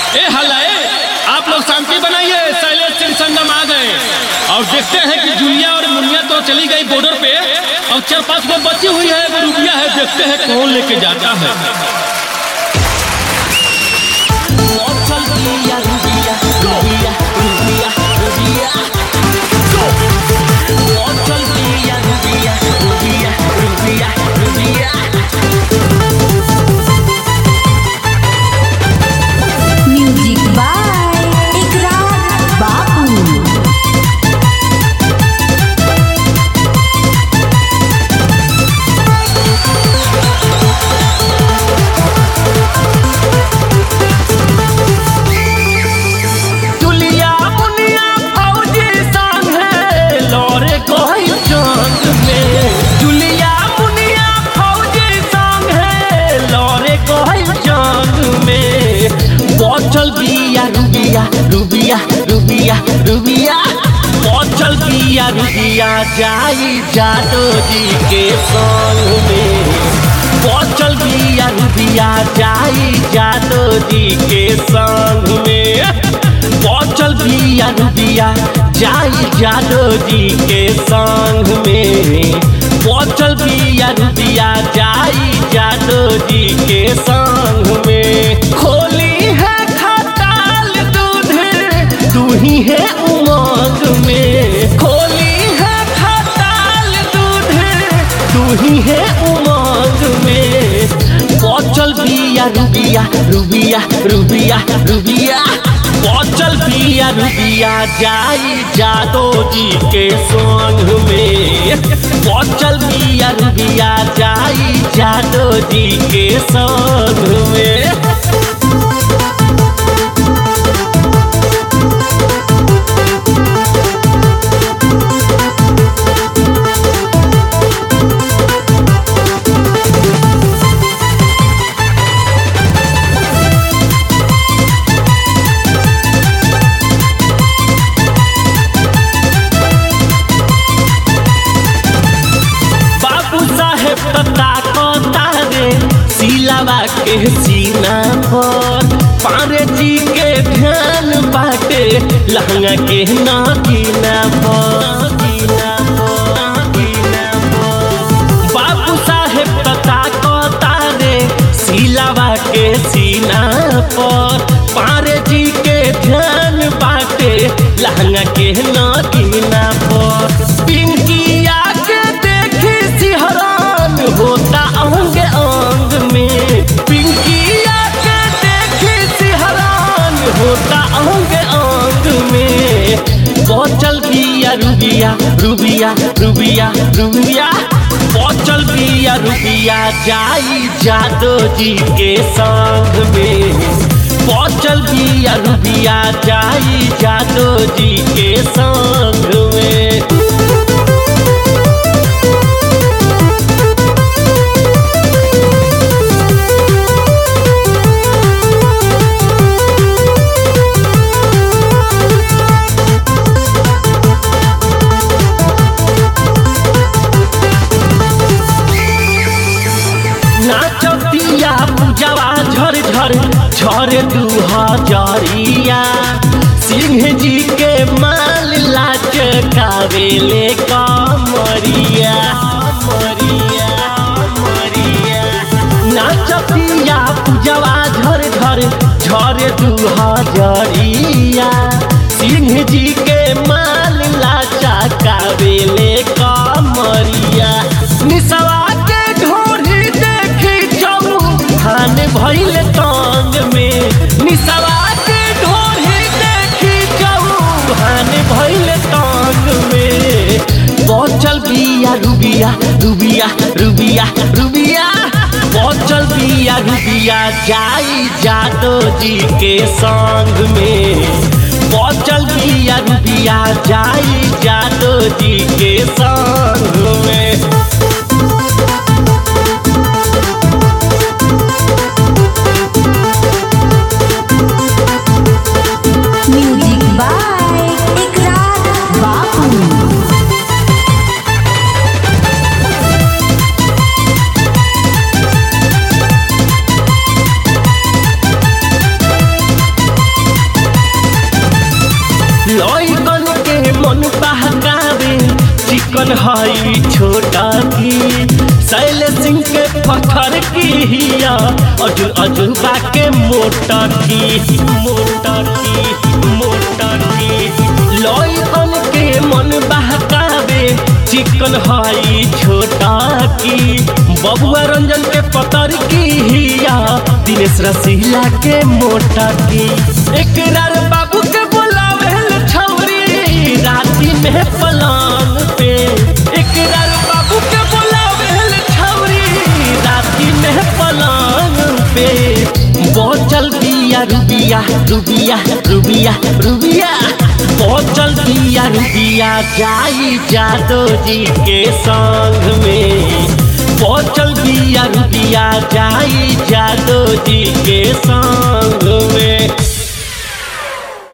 ए हल्ला ए आप लोग शांति बनाइए शैलेश सिंह संगम आ गए और देखते हैं कि जूलिया और मुनिया तो चली गई बॉर्डर पे और चार पांच को बची हुई है वो रुबिया है देखते हैं कौन लेके जाता है म्यूजिक बाय इकरार बापू जूलिया मुनिया फौजी संगे लौरे कोई जंग में जूलिया मुनिया फौजी संगे लौरे कोई जंग में बचल बिया रुबिया रुबिया रुबिया रुबिया बचल बिया रुबिया जाई जादो जी के संग में बचल बिया रुबिया जाई जादो जी के संग में बचल बिया रुबिया जाई जादो जी के संग में बचल बिया रुबिया जाई जादो जी के संग में खोली है खटाल दूध तू ही है उमंग में खोली है खटाल दूध तू ही है उमंग में बचल बिया रुबिया रुबिया रुबिया रुबिया बचल बिया रुबिया जाई जादो जी के संग में बचल बिया रुबिया जाई जादो जी के संग में बाबू साहेब तता कोता रे सिलावा के सीना पर पारे जी के ध्यान बाटे लहंगा के नागिना पर नागिना पर, नागिना पर। बाबू साहेब तता कोता रे सिलावा के सीना पर पारे जी के ध्यान बाटे लहंगा के नागिना पर पिंकिया के देखी सिहरान होता अंग अंग में पिंकिया के देखी सिहरान होता अंग अंग में बचल बिया रुबिया रुबिया रुबिया रुबिया बचल बिया रुबिया जाई जादो जी के संग में बचल बिया रुबिया जाई जादो जी के संग में नाचतिया पूजवा झर झर झर दू हजरिया सिंह जी के माल लाच कावेले कमरिया मरिया मरिया नाचतिया पूजवा झर झर झर दू हजरिया सिंह जी के माल लाचा कावेले कमरिया निसवा के ढोरी देखी चमू धान भइल तंग में निसवा के ढोरी देखी चमू धान भइल तंग में बचल बिया रुबिया रुबिया रुबिया रुबिया बचल बिया रुबिया जाई जादो जी के संग में बचल बिया रुबिया जाई जादो जी के संग में म्यूजिक बाय इकरार बापू चिकन हाई छोटा की शैल सिंह के पत्थर की हिया अर्जुन अजूबा के मोटर की मोटर की मोटर की लॉयन के मन बहकावे चिकन हाई छोटा की बबुआ रंजन के पतर की हिया दिनेश रसीला के मोटा की एकरार बाबू के बोलावे छौरी राती में पलान पे एकरार बाबू के बोलावे छौरी राती में पलान पे बोचल दिया रुबिया रुबिया रुबिया रुबिया बोचल दिया रुबिया जाई जादो जी के संग में बोचल दिया रुबिया जाई जादो जी के संग